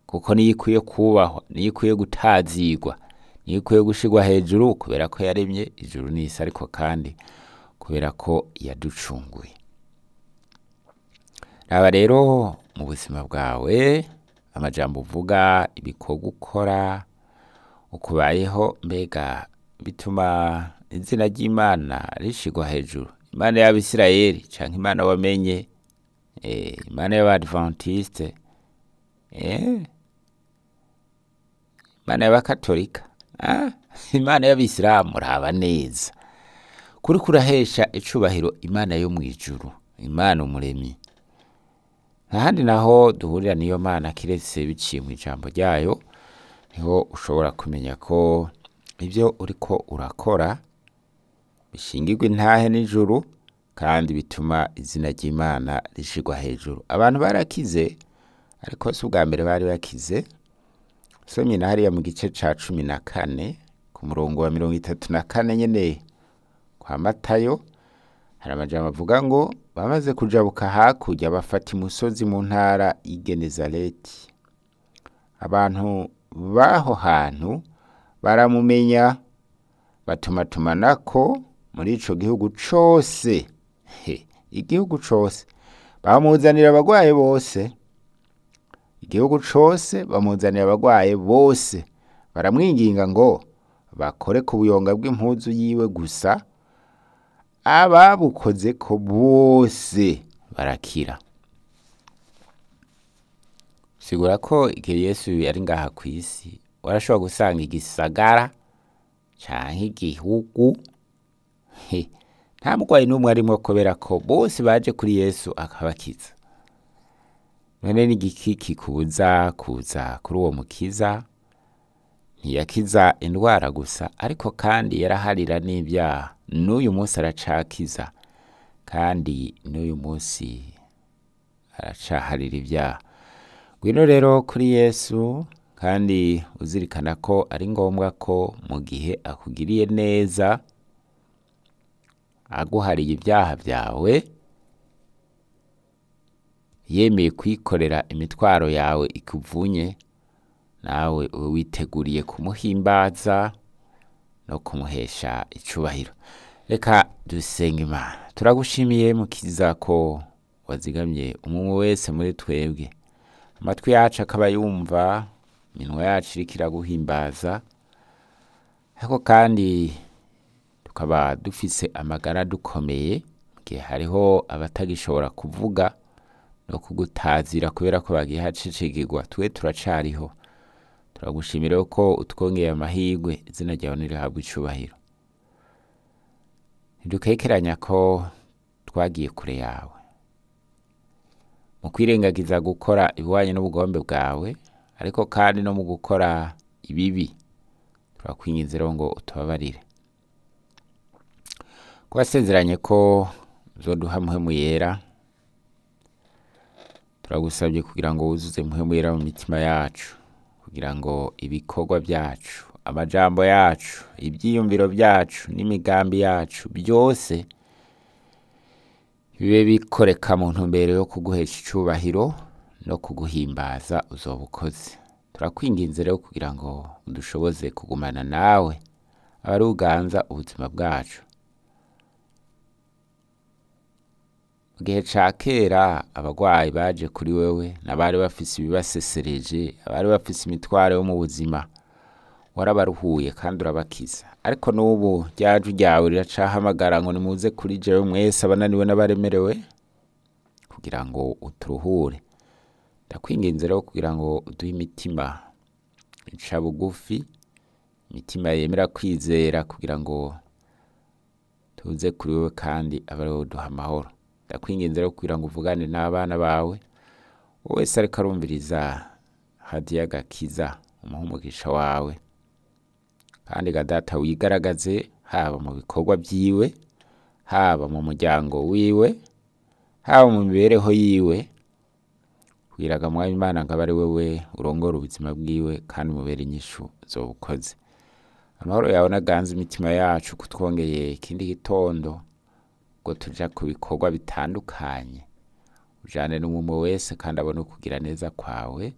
kuko niyo ikwiye kubahwa niyo ikwiye gutazigwa niyo ikwiye gushirwa hejuru kubera ko yaremye ijuru n'isi ariko kandi kubera ko yaducunguye raba rero mu buzima bwawe amajambo uvuga ibikorwa ukora ukubayeho mbega bituma izina ry'imana rishigwa hejuru imana y'abisirayeli canke imana wamenye eh, imana y'abadventiste eh, imana y'abakatolika ah, imana y'abisilamu raba neza kuri kurahesha icubahiro imana yo mw'ijuru imana umuremyi ntahandi naho duhurira n'iyo mana kiretse biciye mu ijambo ryayo niho ushobora kumenya ko ibyo uriko urakora bishingirwa intahe n'ijuru kandi bituma izina ry'imana rishigwa hejuru abantu barakize ariko si ubwa mbere bari bakize somye na hariya mu gice ca cumi na kane ku murongo wa mirongo itatu na kane nyene kwa matayo hari amajambo avuga ngo bamaze kujabuka hakurya bafata imusozi mu ntara y'igenezareti abantu b'aho hantu baramumenya batumatumanako muri ico gihugu cose he igihugu cose bamuzanira abagwaye bose igihugu cose bamuzanira abagwaye bose baramwinginga ngo bakore ku buyonga bw'impuzu yiwe gusa ababukoze ko bose barakira sigura ko igihe yesu yari ngaha ku isi warashobora gusanga igisagara canke igihugu he nta murwayi n'umwe arimwo kubera ko bose baje kuri yesu akabakiza none n'igiki kikubuza kuza kuri uwo mukiza ntiyakiza indwara gusa ariko kandi yaraharira n'ibyaha n'uyu munsi aracakiza kandi n'uyu munsi aracaharira ibyaha ngwino rero kuri yesu kandi uzirikana ko ari ngombwa ko mu gihe akugiriye neza aguhariye ibyaha byawe yemeye kwikorera imitwaro yawe ikuvunye nawe ube witeguriye kumuhimbaza no kumuhesha icubahiro reka dusenga imana turagushimiye mukiza ko wazigamye umwe wese muri twebwe amatwi yacu akaba yumva iminwa yacu iriko iraguhimbaza ariko kandi tukaba dufise amagara dukomeye mu gihe hariho abatagishobora kuvuga no kugutazira kubera ko bagiye hacicikirwa twe turacariho turagushimira ko utwongeye amahirwe izina ryawe nirihabwa icubahiro ntidukekeranya ko twagiye kure yawe mu kwirengagiza gukora ibihwanye n'ubugombe bwawe ariko kandi no mu gukora ibibi turakwinginze rero ngo utubabarire ko wasezeranye ko uzoduha muhemu yera turagusabye kugira ngo wuzuze muhemu yera mu mitima yacu kugira ngo ibikorwa byacu amajambo yacu ibyiyumviro byacu n'imigambi yacu byose bibe bikoreka mu ntumbero yo kuguhesha icubahiro no kuguhimbaza uzoba ukoze turakwinginze rero kugira ngo udushoboze kugumana nawe abari uganza ubuzima bwacu mu gihe ca kera abagwayi baje kuri wewe n'abari bafise ibibasesereje abari bafise imitwaro yo mu buzima warabaruhuye kandi urabakiza ariko n'ubu ryaju ryawe riracahamagara ngo nimuze kuri jewe mwese abananiwe n'abaremerewe kugira ngo uturuhure ndakwinginze rero kugira ngo uduhe imitima ica bugufi imitima yemera kwizera kugira ngo tuze kuri wewe kandi abe ariwe uduha amahoro ndakwinginze rero kugira ngo uvugane n'abana bawe wese ariko arumviriza hadiya gakiza umuha umugisha wawe kandi ga data wigaragaze haba mu bikorwa byiwe haba mu muryango wiwe haba mu mibereho yiwe wiraga mwami imana ngo abe ari wewe urongora ubuzima bwiwe kandi umubere inyishu zoba ukoze amahoro yawe naganze imitima yacu kutwongeye ikindi gitondo ngo tuja ku bikorwa bitandukanye ujane n'umwe wese kandi abone ukugira neza kwawe